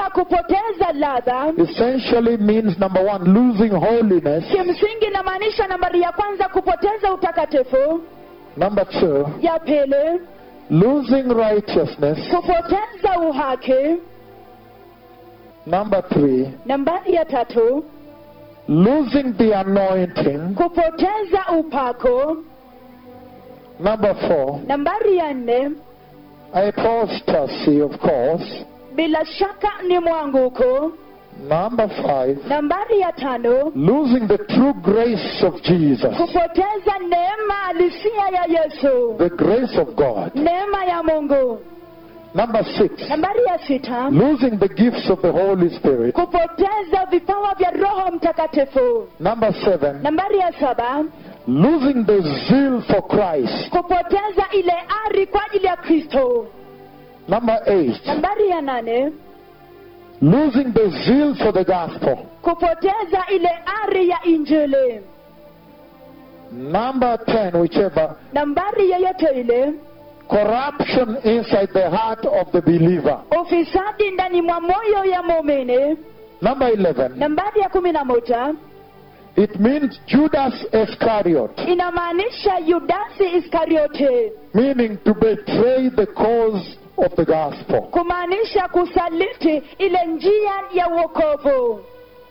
kama kupoteza ladha essentially means number one, losing holiness. kimsingi inamaanisha nambari ya kwanza kupoteza utakatifu Number two, ya pili losing righteousness. kupoteza uhaki Number three, nambari ya tatu losing the anointing. kupoteza upako Number four, nambari ya nne apostasy, of course. bila shaka ni mwanguko Number five, nambari ya tano losing the true grace of Jesus, kupoteza neema halisia ya yesu the grace of God. neema ya mungu Number six, nambari ya sita losing the gifts of the Holy Spirit. kupoteza vipawa vya roho mtakatifu Number seven, nambari ya saba losing the zeal for Christ. kupoteza ile ari kwa ajili ya kristo Number eight, nambari ya nane losing the zeal for the gospel. kupoteza ile ari ya injili Number ten, whichever, nambari yoyote ile corruption inside the heart of the believer. ufisadi ndani mwa moyo ya muumini Number eleven, nambari ya kumi na moja it means Judas Iscariot, inamaanisha yudasi iskariote meaning to betray the cause of the gospel. kumaanisha kusaliti ile njia ya uokovu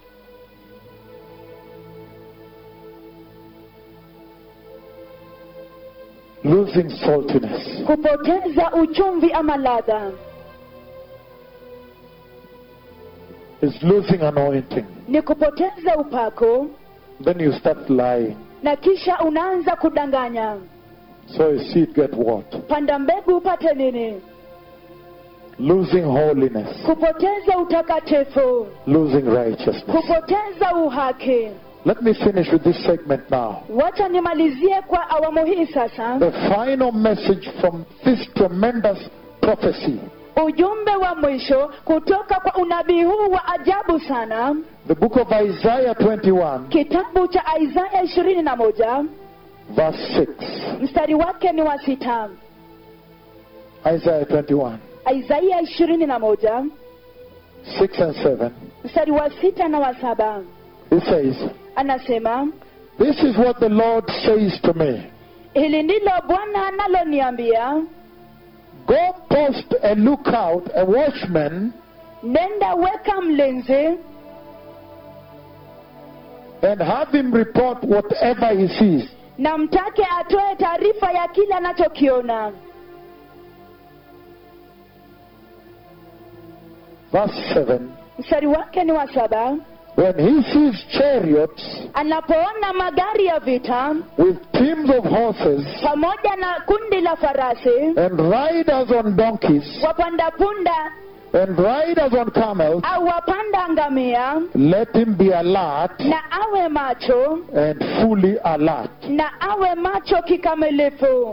Losing saltiness. kupoteza uchumvi ama ladha is losing anointing. ni kupoteza upako Then you start lying. na kisha unaanza kudanganya So a seed get what? panda mbegu upate nini Losing holiness. kupoteza utakatifu Losing righteousness. kupoteza uhaki Let me finish with this segment now. wacha nimalizie kwa awamu hii sasa The final message from this tremendous prophecy. ujumbe wa mwisho kutoka kwa unabii huu wa ajabu sana The book of Isaiah 21, kitabu cha isaya ishirini na moja verse 6. mstari wake ni wa sita Isaiah 21, isaya ishirini na moja 6 and 7. mstari wa sita na wa saba It says, anasema This is what the Lord says to me. hili ndilo bwana analoniambia Go post a lookout, a watchman, nenda weka mlinzi and have him report whatever he sees. na mtake atoe taarifa ya kile anachokiona Verse 7. mstari wake ni wa saba When he sees chariots anapoona magari ya vita with teams of horses pamoja na kundi la farasi and riders on donkeys wapanda punda and riders on camels, au wapanda ngamia let him be alert na awe macho and fully alert. na awe macho kikamilifu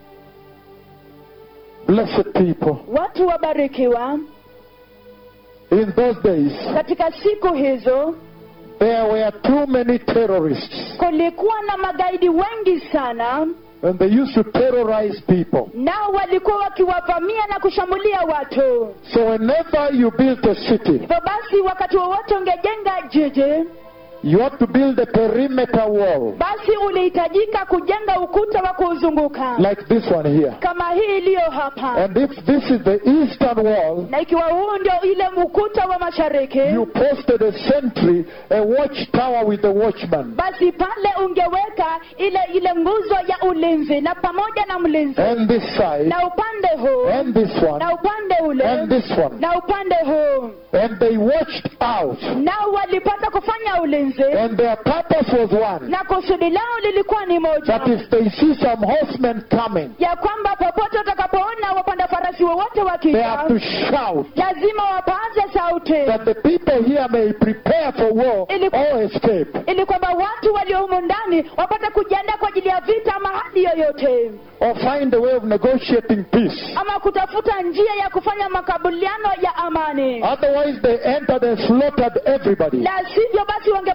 Blessed people. watu wabarikiwa In those days, katika siku hizo there were too many terrorists, kulikuwa na magaidi wengi sana and they used to terrorize people. nao walikuwa wakiwavamia na kushambulia watu So whenever you build a city, hivyo basi wakati wowote ungejenga jiji you have to build a perimeter wall basi ulihitajika kujenga ukuta wa kuuzunguka like this one here. kama hii iliyo hapa And if this is the eastern wall, na ikiwa huu ndio ile ukuta wa mashariki you posted a sentry, a watchtower with a watchman. basi pale ungeweka ile ile nguzo ya ulinzi na pamoja na mlinzi And this side, na upande huu and this one, na upande ule and this one. na upande huu And they watched out. nao walipata kufanya ulinzi And their purpose was one. na kusudi lao lilikuwa ni moja That if they see some horsemen coming, ya kwamba popote utakapoona wapanda farasi wowote they wakija have to shout lazima wapaze sauti that the people here may prepare for war or escape. ili kwamba watu walio humu ndani wapate kujiandaa kwa ajili ya vita ama hali yoyote Or find a way of negotiating peace. ama kutafuta njia ya kufanya makabiliano ya amani Otherwise, they entered and slaughtered everybody. la sivyo basi wangepata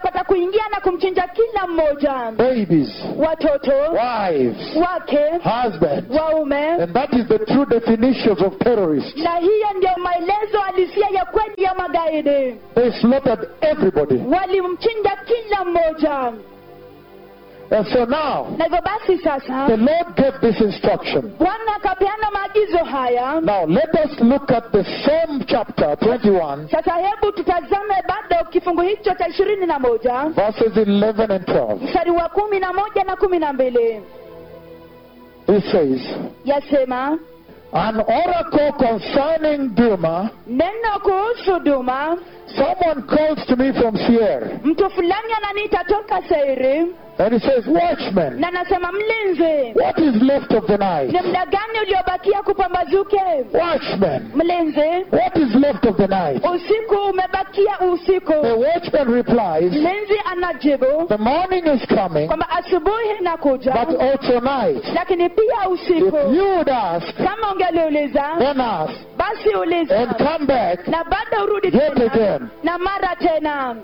akapata kuingia na kumchinja kila mmoja babies, watoto wives, wake husbands. waume And that is the true definitions of terrorists. na hiyo ndio maelezo halisia ya kweli ya magaidi They slaughtered everybody. walimchinja kila mmoja And so now, na hivyo basi sasa the Lord gave this instruction. bwana akapeana maagizo haya Now, let us look at the same chapter 21, sasa hebu tutazame bado kifungu hicho cha ishirini na moja verses 11 and 12. mstari wa kumi na moja na kumi na mbili It says, yasema An oracle concerning Duma, neno kuhusu duma someone calls to me from Seir, mtu fulani ananiita toka seiri and he says, Watchman, na anasema mlinzi what is left of the night? ni muda gani uliobakia kupambazuke Watchman, mlinzi what is left of the night? usiku umebakia usiku The watchman replies, mlinzi anajibu The morning is coming, kwamba asubuhi inakuja but also night. lakini pia If usiku you would ask, kama ungeliuliza then ask, basi and uliza come back na bado urudi yet tena again. na mara tena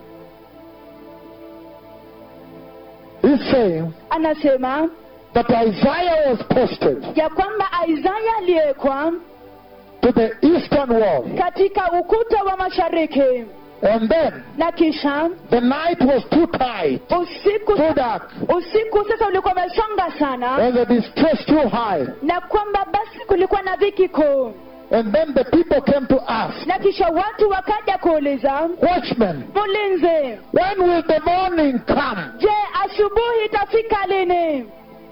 He's saying anasema that Isaiah was posted ya kwamba isaya aliyekwa to the eastern wall, katika ukuta wa mashariki and then na kisha the night was too tight, usiku too dark, usiku sasa ulikuwa umesonga sana and the distress too high. na kwamba basi kulikuwa na dhiki kuu And then the people came to ask, na kisha watu wakaja kuuliza Watchman, mlinzi when will the morning come? je asubuhi itafika lini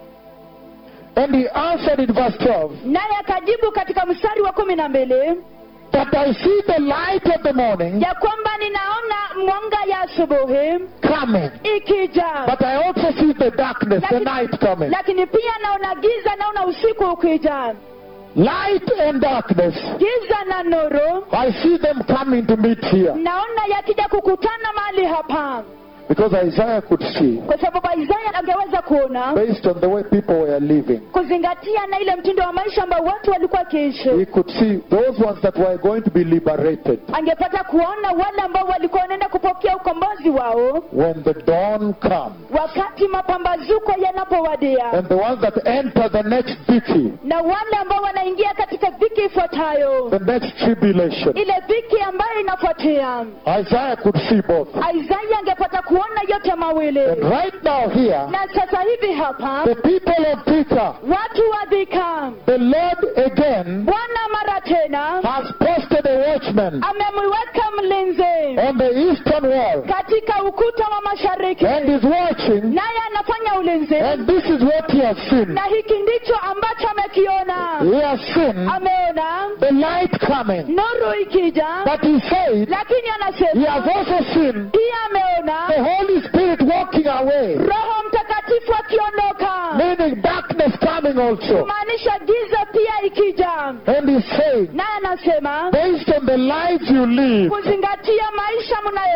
And he answered in verse 12, naye akajibu katika mstari wa kumi na mbili That I see the light of the morning ya kwamba ninaona mwanga ya asubuhi coming, ikija but I also see the darkness, the night coming. lakini pia naona giza naona usiku ukija Light and darkness, giza na nuru I see them coming to meet here. naona yakija kukutana mahali hapa Because Isaiah could see, kwa sababu isaya angeweza kuona based on the way people were living, kuzingatia na ile mtindo wa maisha ambao watu walikuwa wakiishi he could see those ones that were going to be liberated angepata kuona wale ambao walikuwa wanaenda kupokea ukombozi wao when the dawn comes. wakati mapambazuko yanapowadia And the ones that enter the next dhiki, na wale ambao wanaingia katika dhiki ifuatayo the next tribulation. ile dhiki ambayo inafuatia Isaiah could see both. isaya angepata kuona yote mawili And right now here, na sasa hivi hapa the people of Thika, watu wa dhika the Lord again bwana mara tena has posted a watchman amemwiweka mlinzi on the eastern wall katika ukuta wa mashariki and is watching, naye anafanya ulinzi and this is what he has seen. na hiki ndicho ambacho amekiona He has seen ameona the light coming. nuru ikija But he said lakini he has anasema also seen pia ameona the Holy Spirit walking away, roho mtakatifu akiondoka meaning darkness coming also. kumaanisha giza pia ikija And he's saying, naye anasema based on the lives you live, kuzingatia maisha mnayo